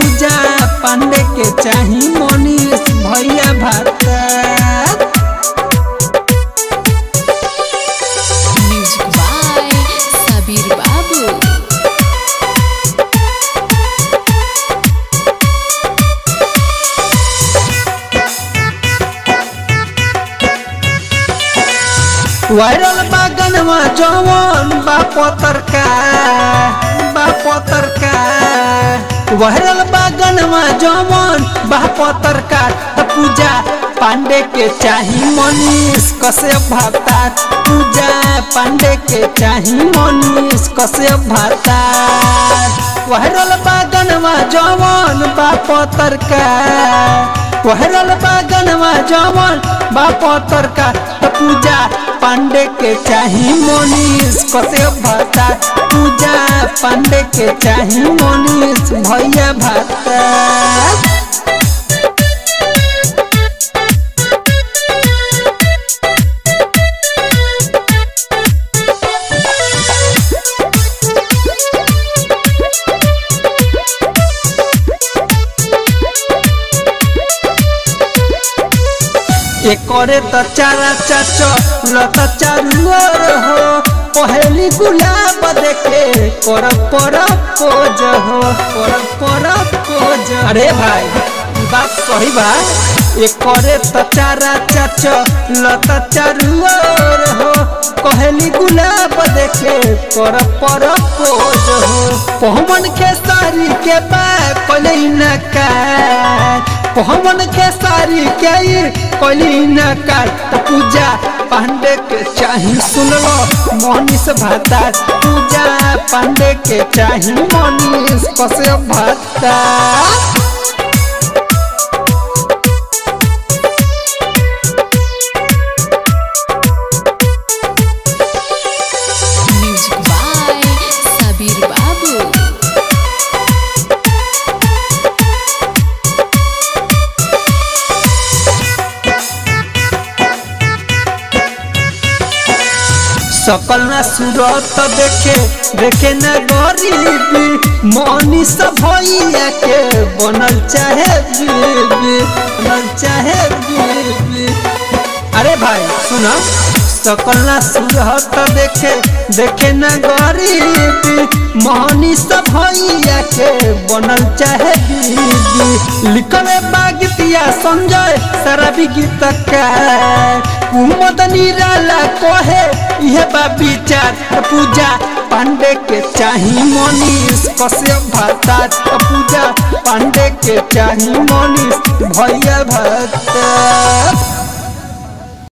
पूजा पांडे के चाही मनीष भैया भाता Music by Sabir Babu. Viral बागनवा जवन बाप तरका बाप तरका वायरल बागनवा जवन बाप तरका त पूजा पांडे के चाही मनीष कसे भाता पूजा पांडे के चाही मनीष कसे भाता वायरल बागनवा जवन बाप तरका वायरल बागनवा जवन बाप तरका त पूजा पांडे के चाही मनीष कसे भाता पूजा पांडे के चाही मनीष भैया भाता एकरे त चारा चाचो लत चारुअर हो पहली गुलाब देखे कर पर पोज हो कर पर पोज अरे भाई ई बात सही बा एकरे त चारा चाचो लत चारुअर हो पहली गुलाब देखे कर पर पोज हो पहमन के सारी के बा कले न का पहमन के सारी के कली न कर त पूजा पांडे के चाही सुन लो मनीष भाता पूजा पांडे के चाही मनीष कसे भाता Music by Sabir Babu. सकल न सूरत देखे देखे न गरीबी मनीष भैया के बनल चाहे बीबी बनल चाहे बीबी अरे भाई सुना सकल न सूरत देखे देखे न गरीबी मनीष भैया के बनल चाहे बीबी लिखले बागितिया संजय शराबी गीतकार कुमद निराला कहे यह बा विचार पूजा पांडे के चाही मनीष कसे भाता पूजा पांडे के चाही मनीष भैया भाता